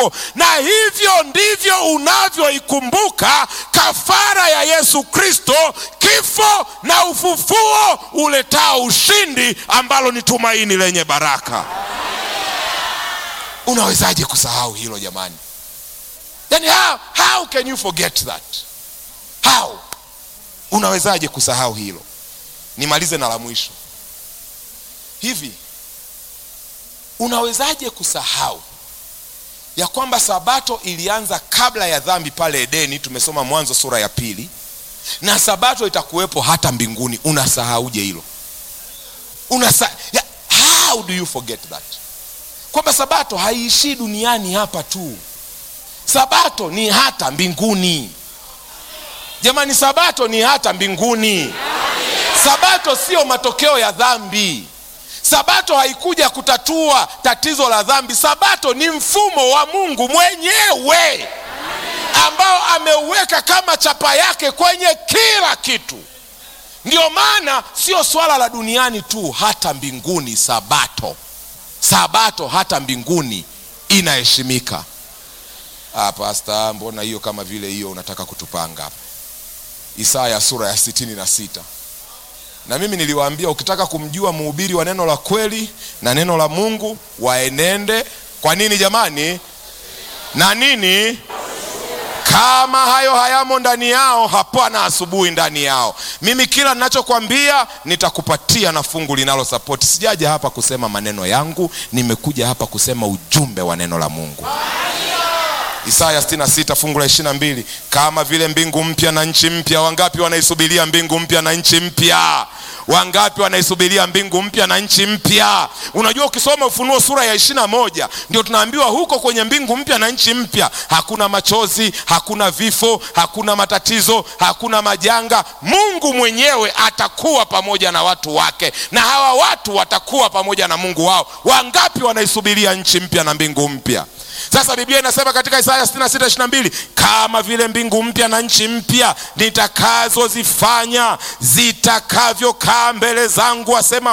wako, na hivyo ndivyo unavyoikumbuka kafara ya Yesu Kristo, kifo na ufufuo uletao ushindi, ambalo ni tumaini lenye baraka. Unawezaje kusahau hilo jamani? Yani how, how can you forget that? How? Unawezaje kusahau hilo? Nimalize na la mwisho. Hivi unawezaje kusahau ya kwamba sabato ilianza kabla ya dhambi pale Edeni? Tumesoma Mwanzo sura ya pili, na sabato itakuwepo hata mbinguni. Unasahauje hilo? Unasa ya, how do you forget that? Kwamba sabato haiishii duniani hapa tu, sabato ni hata mbinguni. Jamani, sabato ni hata mbinguni. Sabato sio matokeo ya dhambi. Sabato haikuja kutatua tatizo la dhambi. Sabato ni mfumo wa Mungu mwenyewe ambao ameuweka kama chapa yake kwenye kila kitu. Ndio maana sio swala la duniani tu, hata mbinguni sabato, sabato hata mbinguni inaheshimika. Ah, pasta, mbona hiyo kama vile hiyo unataka kutupanga hapa? Isaya sura ya sitini na sita na mimi niliwaambia ukitaka kumjua mhubiri wa neno la kweli na neno la Mungu waenende kwa nini jamani? Na nini? Kama hayo hayamo ndani yao, hapana asubuhi ndani yao. Mimi kila ninachokwambia nitakupatia na fungu linalo sapoti. Sijaja hapa kusema maneno yangu, nimekuja hapa kusema ujumbe wa neno la Mungu. Isaya 66 fungu la 22, kama vile mbingu mpya na nchi mpya. Wangapi wanaisubiria mbingu mpya na nchi mpya? Wangapi wanaisubiria mbingu mpya na nchi mpya? Unajua, ukisoma Ufunuo sura ya ishirini na moja ndio tunaambiwa huko kwenye mbingu mpya na nchi mpya hakuna machozi, hakuna vifo, hakuna matatizo, hakuna majanga. Mungu mwenyewe atakuwa pamoja na watu wake, na hawa watu watakuwa pamoja na Mungu wao. Wangapi wanaisubiria nchi mpya na mbingu mpya? Sasa Biblia inasema katika Isaya 66:22 kama vile mbingu mpya na nchi mpya nitakazozifanya zitakavyokaa mbele zangu, asema